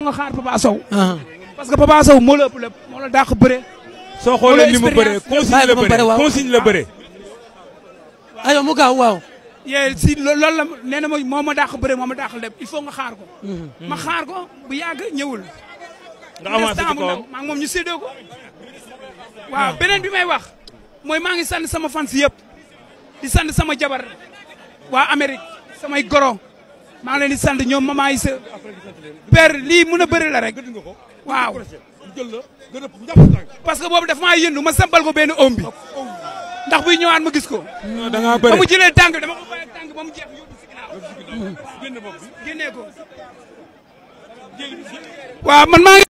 nga xaar Papa Sow. parce que Papa Sow moo la ëpp lépp moo la dàq bëre. soo xoolee ni mu bëree consigne la bëree consigne la bëree. aywa mu gaaw waaw. yee si loolu la nee na ma moo ma dàq bëre moo ma dàq lépp il faut nga xaar ko. ma xaar ko bu yàgg ñëwul. nga avancé ci kawam maa ngi moom ñu séddoo ko. waaw beneen bi may wax mooy maa ngi sant sama fans yëpp di sant sama jabar waa Amérique samay goro maa ngi leen di sant ñoom maman yi sa père lii mën a bëri la rek waaw parce que boobu daf maa yëndu ma sampal ko benn oom bi ndax buy ñëwaat ma gis ko da ngaa ba bëri mu jëlee tànk dama ko bàyyi tànk ba mu jeex yóbbu si ginnaaw génnee ko waaw man maa ngi